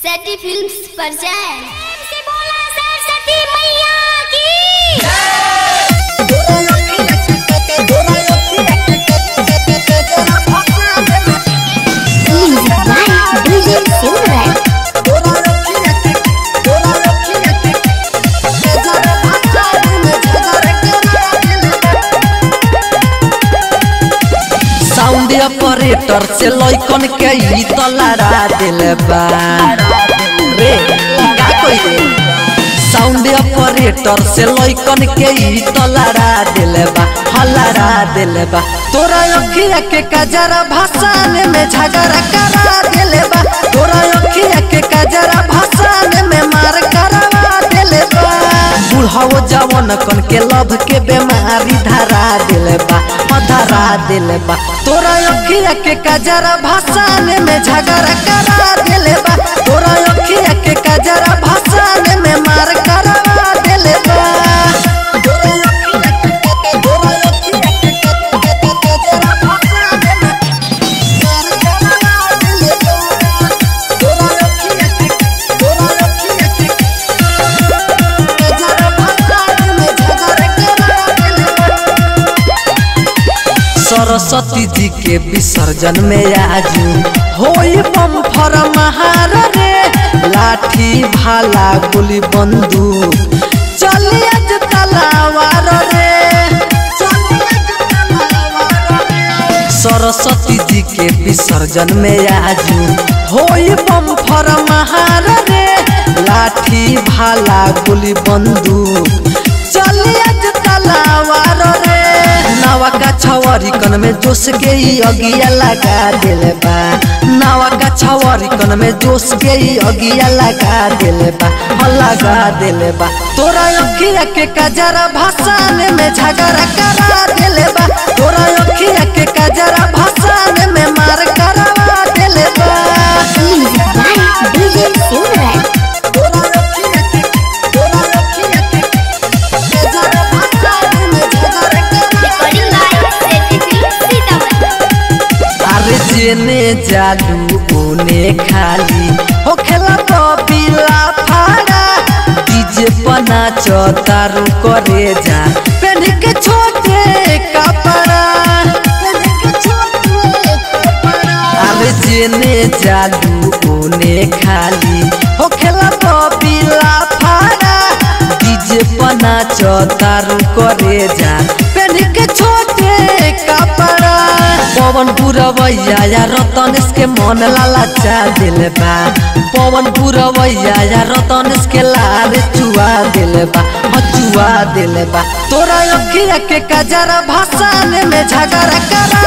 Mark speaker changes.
Speaker 1: सटी फिल्म्स पर जाएं से बोला सरस्वती मैया की music by DJ Simran
Speaker 2: sound operator से लइकन के ई त लड़ा दिल बा रे का कोई रे साउंड ऑपरेटर से लइकन के ई त लड़ा दिल बा हलड़ा दिल बा तोरा अखिया के कजरा भाषण में झगड़ा करा दिल बा तोरा अखिया के कजरा भाषण में मार करवा दिल बा बुढ़ाओ जवन कन के लभ के बीमारी धरा दिल बा हाँ धरा दिल बा तोरा अखिया के कजरा भाषण में झगड़ा करा दिल बा तोरा अखिया के कजरा भाषण में मार करवा दिल बा सरस्वती जी के विसर्जन में आजू होई बम फरमार रे लाठी भाला गोली बंदूक चली आज तलावार रे सरस्वती जी के विसर्जन में आजू होई बम फरमार रे लाठी भाला गोली बंदूक चली आज तलावार रे नावा का छवरी कन में जोश के ही अगिया लगा दिल बा नावा का छवरी कन में जोश के ही अगिया लगा दिल बा हाँ लगा दिल बा तोरा अखिया के कजरा भाषण में झगड़ा करा दिल बा तोरा अखिया के कजरा भाषण में मार करवा दिल बा
Speaker 1: music by DJ Simran recording by सटी फिल्म्स सीतामढ़ी
Speaker 2: अरे जेने जालू ओने खाली हो खेला तो पीला फाड़ा डीजे पना चौतारू करे जा पेन के छोटे कपड़ा अरे जेने जालू ओने खाली हो खेला तो पीला फाड़ा डीजे पना चौतारू करे जा पेन के छोटे कपड़ा पवन पुरवैया या रतनेश के मन लालचा दिल बा पवन पुरवैया या रतनेश के लाल चुआ दिल बा हाँ चुआ दिल बा तोरा अखिया के कजरा भाषण में झगड़ा करा